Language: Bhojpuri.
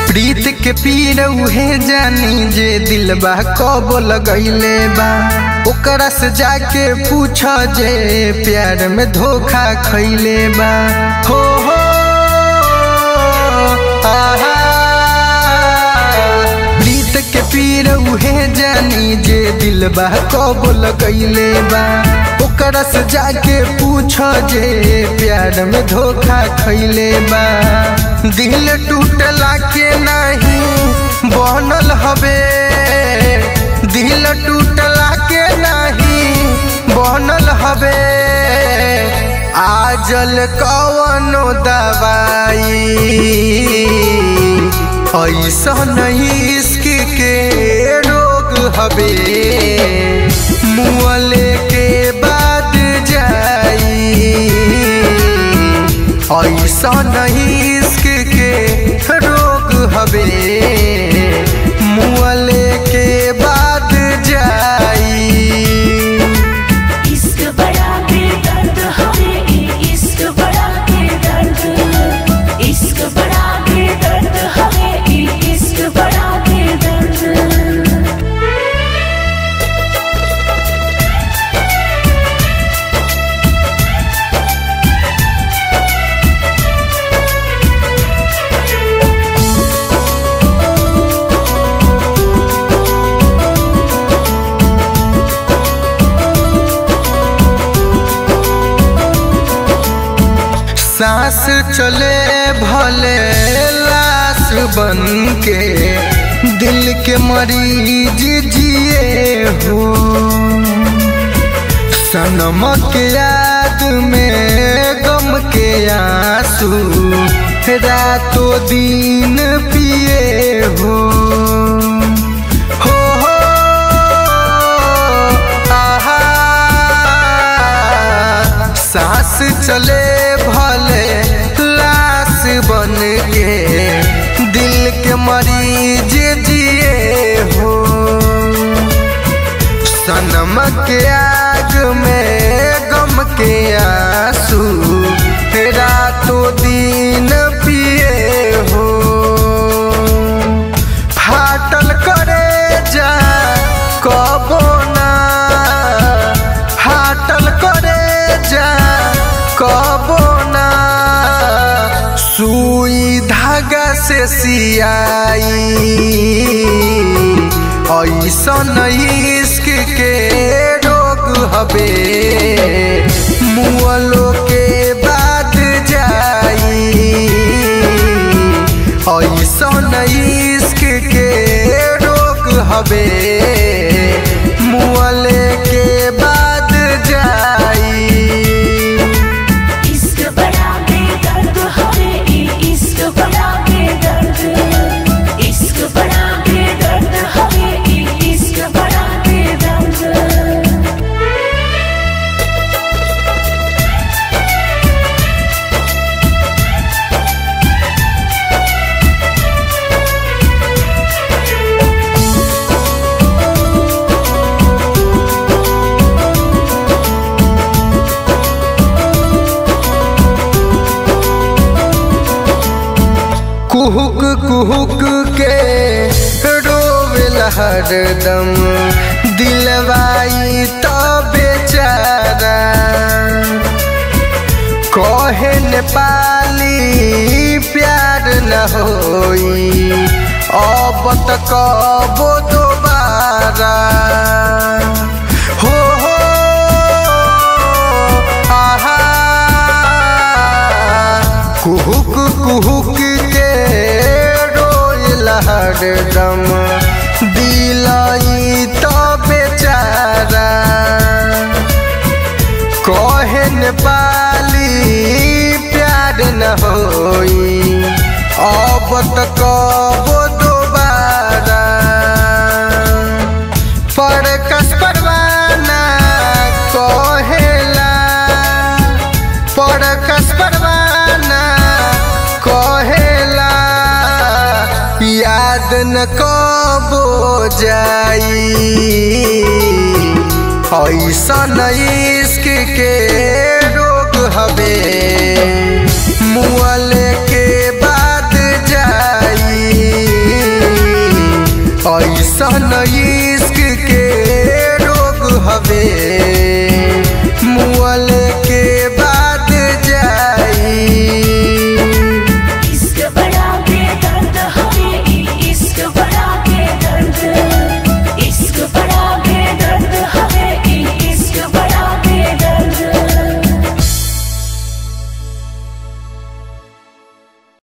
प्रीत के पीर उहे जानी जे दिलबा कब लगैले बा ओकरा से जाके पूछ जे प्यार में धोखा खैले बा हो हो आहा प्रीत के पीर उहे जानी जे दिलबा कब लगैले बा ओकरा से जाके पूछ जे प्यार में धोखा खैले बा दिल टूटला के नहीं बनल हवे दिल टूटला के नहीं बनल हवे आजल कवनो दवाई ऐसा नहीं इश्क के रोग हवे मुअले के बाद जाई ऐसा नहीं इश्क के रोग हवे मुअले के बाद जाई इश्क बड़ा के दर्द हमें ई इश्क बड़ा के दर्द इश्क बड़ा के दर्द हमें ई इश्क बड़ा के दर्द सांस चले भले लाश बन के दिल के मरीज जिए हो सनम के याद में गम के आंसू रातों दिन पिए हो हो हो आहा सांस चले भले लाश बन के दिल के मरीज जिए हो सनम के आग में गम के आंसू रातों दिन पिए हो फाटल करे जा कबो ना फाटल करे जा कबो ना सुई धागा से सियाई ऐसन इश्क के रोग हवे मुअलो के बाद जाई ऐसन इश्क के रोग हवे मुअले के बाद जाई इश्क बड़ा के दर्द हमें ई इश्क बड़ा के दर्द इश्क बड़ा के दर्द हमें ई इश्क बड़ा के दर्द कुहुक कुहुक के रोवेल हरदम दिलवाई तो बेचारा कहे नेपाली प्यार न होई अब त कबो दोबारा हो हो आहा कुहुक कुहुक के रोयल हरदम दिलाई तो बेचारा कहे नेपाली प्यार न होई अब त कबो दोबारा पर कस परवाना कहेला पर कस परवाना कहेला याद न कबो जाई ऐसा इश्क के रोग हवे